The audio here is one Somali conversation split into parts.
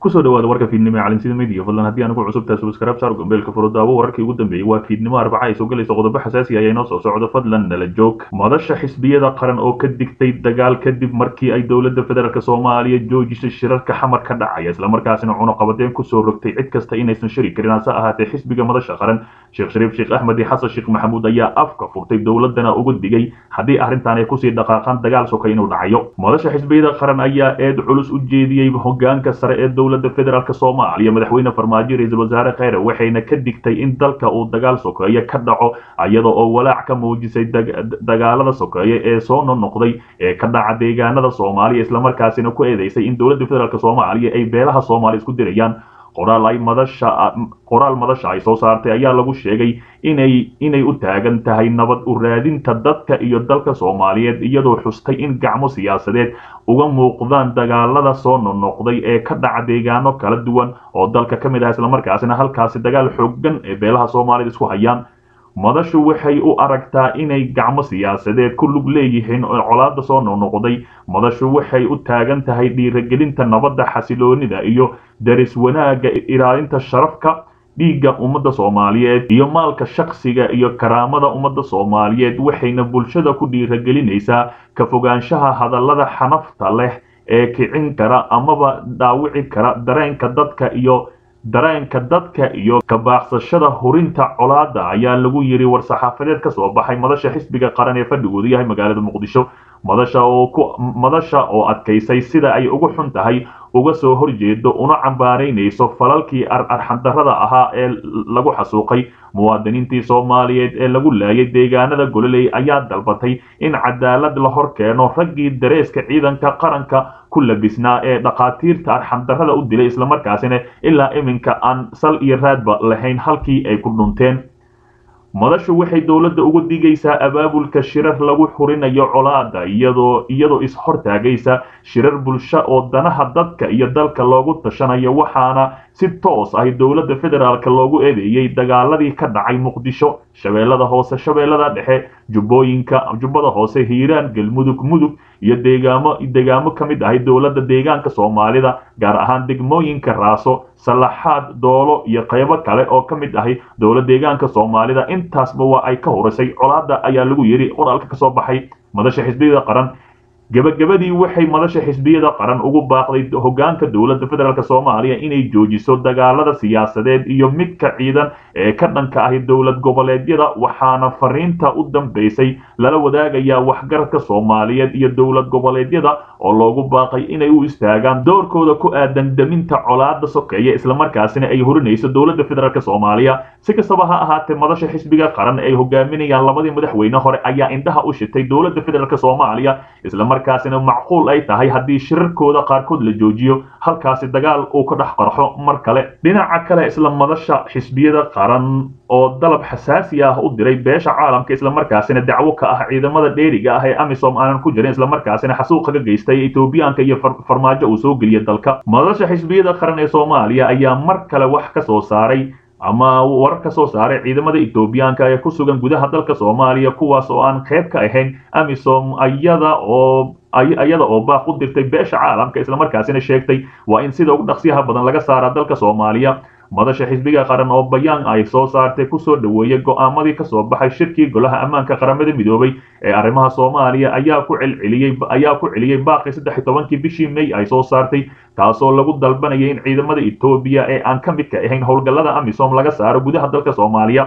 kusoo dhawaada warka fiidnimo ee caalamsida media fadlan haddii anugu cusubtahay subscribe saar gombeelka furudaawo wararkii ugu dambeeyey waa fiidnimo arbaca ay soo galayso qodobo xasaasi ayaa inoo soo socdo fadlan nala joog madasha xisbiyada qaran oo ka digtay dagaal kadib markii ay dowladda federaalk soomaaliya joojisay shirarka xamar ka dhacaya islamarkaasina cunuqabadeen kusoo rogtay cid kasta inaysan shiri karin hase ahaatee xisbiga madasha qaran sheekh shariif sheekh axmed iyo xasan sheekh maxamuud ayaa afka furtay dowladana uga digay haddii arrintan ay kusii dhaqaaqaan dagaal soka inuu dhacayo madasha xisbiyada qaran ayaa eed culus u jeediyey hogaanka sare ee dowladda federaalk soomaaliya madaxweyne farmaajo ra-iisul wasaare kheyre waxayna ka digtay in dalka uu dagaal sokeeye ka dhaco iyada oo walaac ka muujisay dagaalada sokeeye ee soo nonoqday ee ka dhaca deegaanada soomaaliya islamarkaasina ku eedeysay in dowladda federaalk soomaaliya ay beelaha soomaaliya isku dirayaan qoraal ay madasha qoraal madasha ay soo saartay ayaa lagu sheegay inay inay u taagan tahay nabad u raadinta dadka iyo dalka soomaaliyeed iyadoo xustay in gacmo siyaasadeed uga muuqdaan dagaalada soo nonoqday ee ka dhaca deegaano kala duwan oo dalka ka mid ah islamarkaasina halkaasi dagaal xoogan ee beelaha soomaaliyed isku hayaan madashu waxay u aragtaa inay gacmo siyaasadeed ku lug leeyihiin oo colaada soo noqnoqday madashu waxay u taagan tahay dhiiragelinta nabadda xasiloonida iyo daris wanaagga ilaalinta sharafka dhiigga ummadda soomaaliyeed iyo maalka shaksiga iyo karaamada ummadda soomaaliyeed waxayna bulshada ku dhiiragelinaysaa ka fogaanshaha hadallada xanafta leh ee kicin kara amaba dhaawici kara dareenka dadka iyo dareenka dadka iyo kabaaqsashada hurinta colaada ayaa lagu yiri war-saxaafadeed ka soo baxay madasha xisbiga qaran ee fadhigoodu yahay magaalada muqdisho madasha oo ku madasha oo adkaysay sida ay ugu xun tahay uga soo horjeedo una cambaaraynayso falalkii arxandarrada ahaa ee lagu xasuuqay muwaadiniintii soomaaliyeed ee lagu laayay deegaanada gololey ayaa dalbatay in cadaalad la hor keeno raggii dareeska ciidanka qaranka ku labisnaa ee dhakhaatiirta arxandarrada u dilay islamarkaasina ilaa iminka aan sal iyo raadba lahayn halkii ay ku dhunteen madashu waxay dowladda uga digaysaa abaabulka shirar lagu xurinayo colaada iyadoo iyadoo is-hortaagaysa shirar bulsho oo danaha dadka iyo dalka loogu tashanayo waxaana si toos ah dowladda federaalk loogu eedeeyey dagaaladii ka dhacay muqdisho shabeellada hoose shabeellada dhexe jubbooyinka jubbada hoose hiiraan galmudug mudug iyo deegaamo deegaamo ka mid ahay dowladda deegaanka soomaalida gaar ahaan degmooyinka raaso salaxaad doolo iyo qaybo kale oo ka mid ahay dowlad deegaanka soomaalida intaasba waa ay ka horisay colaada ayaa lagu yidhi qoraalka kasoo baxay madasha xisbiyada qaran gebagabadii waxay madasha xisbiyada qaran ugu baaqday hogaanka dowladda federaalk soomaaliya inay joojiso dagaalada siyaasadeed iyo midka ciidan ee ka dhanka ahi dowlad goboleedyada waxaana fariinta u dambeysay lala wadaagayaa waxgaradka soomaaliyeed iyo dowlad goboleedyada oo loogu baaqay inay u istaagaan doorkooda ku aadan daminta colaada sokeeye islamarkaasina ay horinayso dowladda federaalk soomaaliya si kastaba ha ahaatee madasha xisbiga qaran ay hogaaminayaan labadii madaxweyne hore ayaa indhaha u shitay dowladda federaalk soomaaliya markaasina macquul ay tahay haddii shirarkooda qaarkood la joojiyo halkaasi dagaal uu ka dhex qarxo mar kale dhinaca kale isla madasha xisbiyada qaran oo dalab xasaasi ah u diray beesha caalamka islamarkaasina dacwo ka ah ciidamada dheeriga ah ee amisom aanan ku jirin islamarkaasina xasuuqa ka geystay etoobiyaanka iyo farmaajo uu soo geliya dalka madasha xisbiyada qaran ee soomaaliya ayaa mar kale wax ka soo saaray ama warar ka soo saaray ciidamada etoobiyaanka ee ku sugan gudaha dalka soomaaliya kuwaas oo aan qayb ka ahayn amisom ayada oo iyada oo baaq u dirtay beesha caalamka islamarkaasina sheegtay waa in sida ugu dhaqsiyaha badan laga saaraa dalka soomaaliya madasha xisbiga qaran oo bayaan ay soo saartay kusoo dhaweeyey go'aamadii kasoo baxay shirkii golaha ammaanka qaramada midoobay ee arrimaha soomaaliya ayaa ku celceliyey ayaa ku celiyey baaqii saddex iyo tobankii bishii may ay soo saartay taasoo lagu dalbanayay in ciidamada etoobiya ee aan ka midka ahayn howlgallada amisom laga saaro gudaha dalka soomaaliya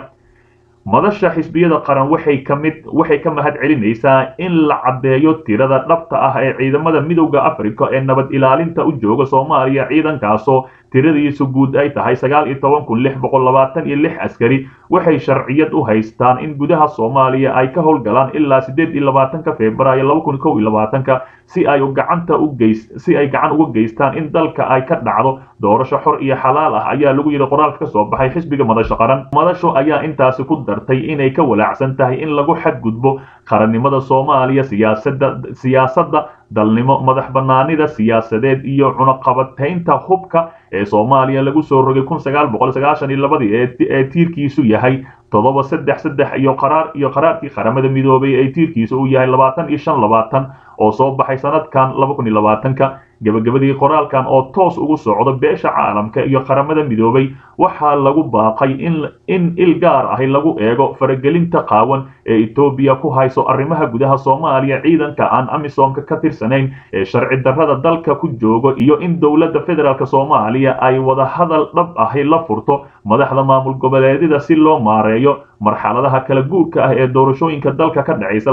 madasha xisbiyada qaran waxay ka mid waxay ka mahad celinaysaa in la caddeeyo tirada dhabta ah ee ciidamada midowda africa ee nabad ilaalinta u jooga soomaaliya ciidankaasoo tiradiisu guud ay tahay sagaal iyo toban kun lix boqol labaatan iyo lix askari waxay sharciyad u haystaan in gudaha soomaaliya ay ka howlgalaan ilaa siddeed iyo labaatanka februaayo laba kun kow iyo labaatanka si ay gacanta u geys si ay gacan uga geystaan in dalka ay ka dhacdo doorasho xor iyo xalaal ah ayaa lagu yidhi qoraalka ka soo baxay xisbiga madasha qaran madashu ayaa intaasi ku dartay inay ka walaacsan tahay in lagu xadgudbo qarannimada soomaaliya siyaasadda siyaasadda dalnimo madax bannaanida siyaasadeed iyo cunaqabataynta hubka ee soomaaliya lagu soo rogay kun sagaal boqol sagaashan iyo labadii ee tiirkiisu yahay toddoba saddex saddex iyo qaraar iyo qaraarkii qaramada midoobay ee tiirkiisa uu yahay labaatan iyo shan labaatan oo soo baxay sanadkan laba kun iyo labaatanka gebagabadii qoraalkan oo toos ugu socdo beesha caalamka iyo qaramada midoobay waxaa lagu baaqay in il gaar ahi lagu eego faragelinta qaawan ee etoobiya ku hayso arrimaha gudaha soomaaliya ciidanka aan amisoomka ka tirsanayn ee sharci darrada dalka ku joogo iyo in dowladda federaalk soomaaliya ay wada hadal dhab ahi la furto madaxda maamul goboleedyada si loo maareeyo marxaladaha kala guurka ah ee doorashooyinka dalka ka dhacaysa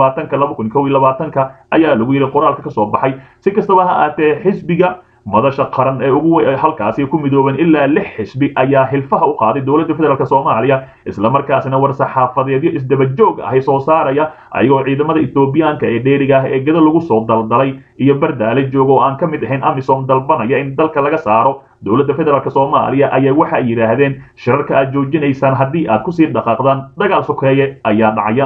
ayaa lagu yidhi qoraalka ka soo baxay si kastaba ha aatee xisbiga madasha qaran ee ugu halkaasi ku midooban ilaa lix xisbi ayaa hilfaha u qaaday dowladda federaalk soomaaliya islamarkaasina war saxaafadeedyo isdaba joog ahi soo saaraya ayagoo ciidamada etoobiyaanka ee dheeriga ah ee gada lagu soo daldalay iyo bardaale jooga oo aan ka mid ahayn amisom dalbanaya in dalka laga saaro dowladda federaalk soomaaliya ayaa waxa ay yidhaahdeen shirarka aad joojinaysaan haddii aad kusii dhaqaaqdaan dagaal sokeeye ayaa dhacaya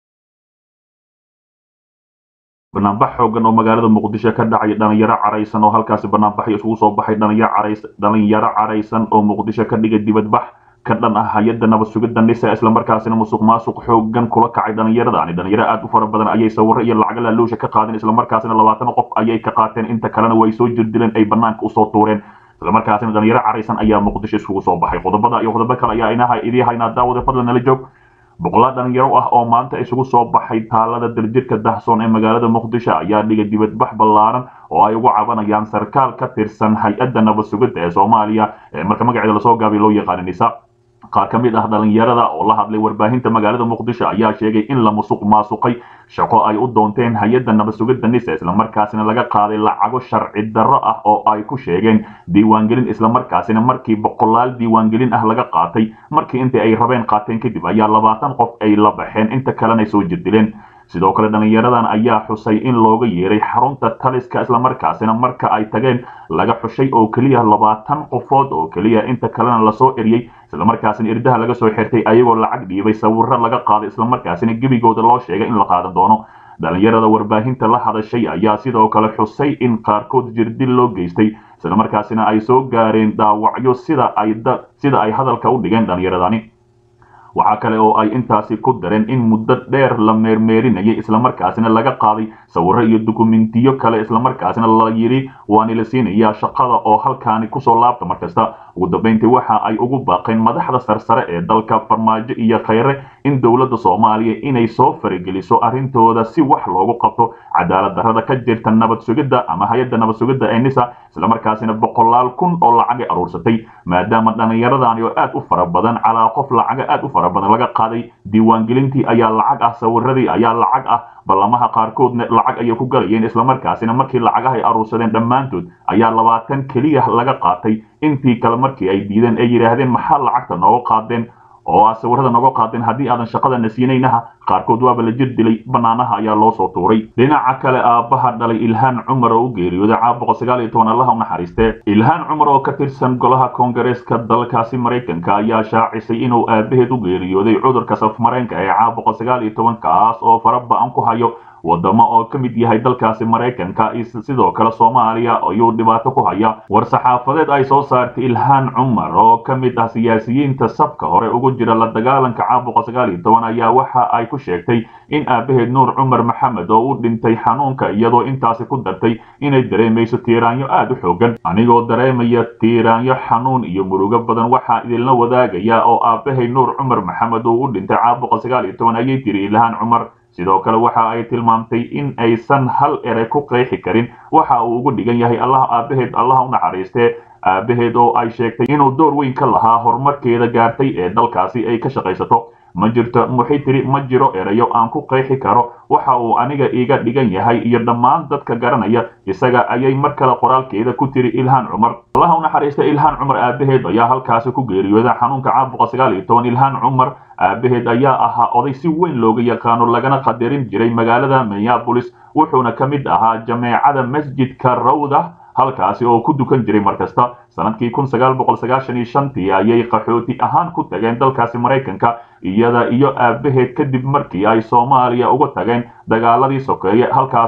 banaanbax xoogan oo magaalada muqdisho ka dhacay dhalinyaro caraysan oo halkaasi banaanbaxyo isugu soo baxay dhalinyaro caraysan oo muqdisho ka dhigay dibadbax ka dhan ah hay-adda nabad sugidda nisa islamarkaasina musuq maasuq xoogan kula kacay dhallinyaradaani dhalinyaro aad u fara badan ayay sawiro iyo lacago laaluusha ka qaadeen islamarkaasina labaatan qof ayay ka qaateen inta kalena way soo jirdileen ay banaanka usoo tuureen islamarkaasina dhalinyaro caraysan ayaa muqdisho isugu soo baxay qodobada iyo qodobo kale ayaa inaha idii haynaa daawada fadlan nala joog boqolaal dhalinyaro ah oo maanta isugu soo baxay taalada daljirka dahsoon ee magaalada muqdisho ayaa dhigay dibadbax ballaaran oo ay ugu cabanayaan sarkaal ka tirsan hay-adda nabad sugidda ee soomaaliya ee marka magaceeda lasoo gaabay loo yaqaana nisa qaar ka mid ah dhalinyarada oo la hadlay warbaahinta magaalada muqdisho ayaa sheegay in la musuq maasuqay shaqo ay u doonteen hay-adda nabad sugidda nisa islamarkaasina laga qaaday lacago sharci darro ah oo ay ku sheegeen diiwaangelin islamarkaasina markii boqolaal diiwaangelin ah laga qaatay markii intii ay rabeen qaateen kadib ayaa labaatan qof ay la baxeen inta kalena soo jirdileen sidoo kale dhalinyaradan ayaa xusay in looga yeeray xarunta taliska islamarkaasina marka ay tageen laga xushay oo keliya labaatan qofood oo keliya inta kalena lasoo eriyey islamarkaasina irdaha laga soo xirtay ayagoo lacag dhiibay sawiro laga qaaday islamarkaasina gebigooda loo sheegay in la qaadan doono dhalinyarada warbaahinta la hadashay ayaa sidoo kale xusay in qaarkood jirdil loo geystay islamarkaasina ay soo gaareen dhaawacyo sida ay sida ay hadalka u dhigeen dhalinyaradani waxaa kale oo ay intaasi ku dareen in muddo dheer la meermeerinayay islamarkaasina laga qaaday sawiro iyo dukumentiyo kale islamarkaasina la yidhi waani la siinayaa shaqada oo halkaani kusoo laabta markasta ugu dambayntii waxa ay ugu baaqeen madaxda sarsare ee dalka farmaajo iyo khayre in dowladda soomaaliya inay soo farageliso arrintooda si wax loogu qabto cadaalad darrada ka jirta nabad sugidda ama hay-adda nabad sugidda ee nisa islamarkaasina boqolaal kun oo lacagay aruursatay maadaama dhallinyaradani oo aad u fara badan calaa qof lacaga aad u fara badan laga qaaday diiwaangelintii ayaa lacag ah sawiradii ayaa lacag ah ballamaha qaarkoodna lacag ayay ku galayeen islamarkaasina markii lacagaha ay aruursadeen dhammaantood ayaa labaatan keliya laga qaatay intii kale markii ay diideen ay yidhaahdeen maxaa lacagta nooga qaadeen oo aad sawirada nooga qaadeen haddii aadan shaqadana siinaynaha qaarkood waaba la jir dilay banaanaha ayaa loo soo tuuray dhinaca kale aabbaha dhalay ilhaan cumar oo u geeriyooday caabuqa sagaal iyo toban allaha u naxariistee ilhaan cumar oo ka tirsan golaha koongareeska dalkaasi maraykanka ayaa shaacisay inuu aabaheed u geeriyooday cudurka safmareenka ee caabuqa sagaal iyo toban kaas oo fara ba-an ku hayo wadamo oo ka mid yahay dalkaasi maraykanka sidoo kale soomaaliya ayuu dhibaato ku haya war saxaafadeed ay soo saartay ilhaan cumar oo ka mid ah siyaasiyiinta safka hore ugu jira la dagaalanka caabuqa sagaal iyo toban ayaa waxa ay ku sheegtay in aabaheed nuur cumar maxamed oo u dhintay xanuunka iyadoo intaasi ku dartay inay dareemayso tiiraanyo aad u xoogan anigoo dareemaya tiiraanyo xanuun iyo murugo badan waxaa idinla wadaagaya oo aabahay nuur cumar maxamed uu u dhintay caabuqa sagaal iyo toban ayay tiri ilhaan cumar sidoo kale waxa ay tilmaamtay in aysan hal ere ku qeexi karin waxa uu ugu dhigan yahay allah aabaheed allaha u naxariistee aabaheed oo ay sheegtay inuu door weyn ka lahaa horumarkeeda gaartay ee dalkaasi ay ka shaqaysato ma jirto waxay tiri ma jiro erayo aan ku qeexi karo waxa uu aniga iga dhigan yahay iyo dhammaan dadka garanaya isaga ayay mar kale qoraalkeeda ku tiri ilhaan cumar allaha u naxariista ilhaan cumar aabaheed ayaa halkaasi ku geeriyooda xanuunka caabuqa sagaal iyo toban ilhaan cumar aabaheed ayaa ahaa oday si weyn looga yaqaano lagana qadarin jiray magaalada minneabolis wuxuuna ka mid ahaa jameecada masjidka rawda halkaasi oo ku dukan jiray mar kasta sanadkii kun sagaal boqol sagaashan iyo shantii ayay qaxooti ahaan ku tageen dalkaasi maraykanka iyada iyo aabaheed kadib markii ay soomaaliya uga tageen dagaaladii sokeeye halkaasi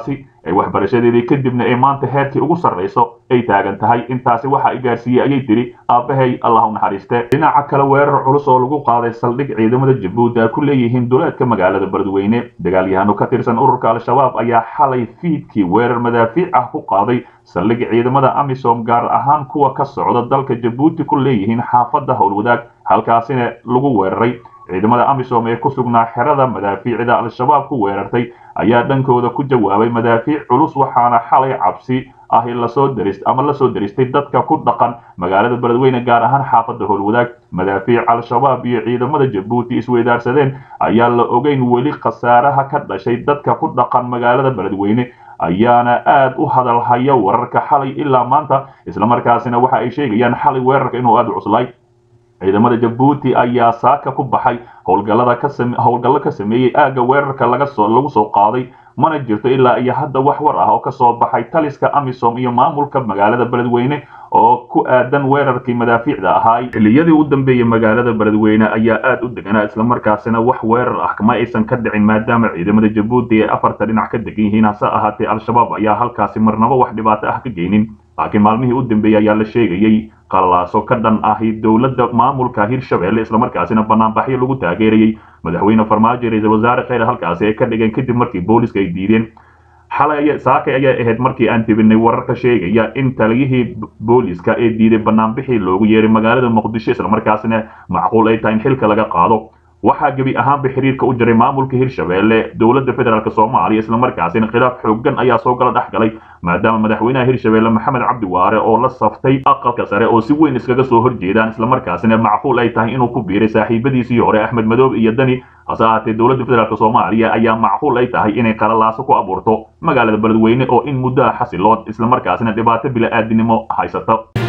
ee waxbarashadeedii kadibna ee maanta heerkii ugu sarrayso ay taagan tahay intaasi waxa i gaarsiiyey ayay tidhi aabbahay allah u naxariiste dhinaca kale weerar culus oo lagu qaaday saldhig ciidamada jabuuti ay ku leeyihiin duleedka magaalada beledweyne dagaalyahano ka tirsan ururka al-shabaab ayaa xalay fiidkii weerar madaafiic ah ku qaaday saldhig ciidamada amisom gaar ahaan kuwa ka socda dalka jabuuti ku leeyihiin xaafadda howlwadaag halkaasina lagu weeraray ciidamada amisom ee ku sugnaa xerada madaafiicda al-shabaab ku weerartay ayaa dhankooda ku jawaabay madaafiic culus waxaana xalay cabsi ahi lasoo daris ama lasoo daristay dadka ku dhaqan magaalada beledweyne gaar ahaan xaafadda howlwadaag madaafiic al-shabaab iyo ciidamada jabuuti isweydaarsadeen ayaa la ogeyn weli khasaaraha ka dhashay dadka ku dhaqan magaalada beledweyne ayaana aad u hadalhaya wararka xalay ilaa maanta islamarkaasina waxa ay sheegayaan xalay weerarka inuu aada u cuslay ciidamada jabuuti ayaa saaka ku baxay howlgallada ka howlgallo ka sameeyey aagga weerarka laga soo lagu soo qaaday mana jirto ilaa iyo hadda wax war ah oo ka soo baxay taliska amisom iyo maamulka magaalada beledweyne oo ku aadan weerarkii madaafiicda ahaa xilliyadii u dambeeyey magaalada beledweyne ayaa aad u deganaa islamarkaasina wax weerar ah kama aysan ka dhicin maadaama ciidamada jabuuti ee afarta dhinac ka degan yihiin hase ahaatee al-shabaab ayaa halkaasi marnaba wax dhibaato ah ka geynin laakiin maalmihii u dambeeyey ayaa la sheegayey qalaaso ka dhan ahi dowladda maamulka hirshabelle islamarkaasina banaanbaxyo lagu taageerayey madaxweyne farmaajo ra-iisul wasaare kheyr halkaasi ay ka dhigeen kadib markii booliska ay diideen xalay saakay ayaa ahayd markii aan tibinay wararka sheegaya in taliyihii booliska ee diiday banaanbixii loogu yeeray magaalada muqdisho islamarkaasina macquul ay tahay in xilka laga qaado waxaa gebi ahaanba xiriirka u jiray maamulka hirshabelle dowladda federaalk soomaaliya islamarkaasina khilaaf xoogan ayaa soo gala dhex galay maadaama madaxweynaha hirshabelle maxamed cabdi waare oo la saftay aqalka sare oo si weyn iskaga soo horjeedaan islamarkaasina macquul ay tahay inuu ku biiray saaxiibadiisii hore axmed madoobe iyo dani hase ahaatee dowladda federaalk soomaaliya ayaa macquul ay tahay inay qalalaaso ku abuurto magaalada beledweyne oo in muddo ah xasiloon islamarkaasina dhibaato bila-aadinimo haysata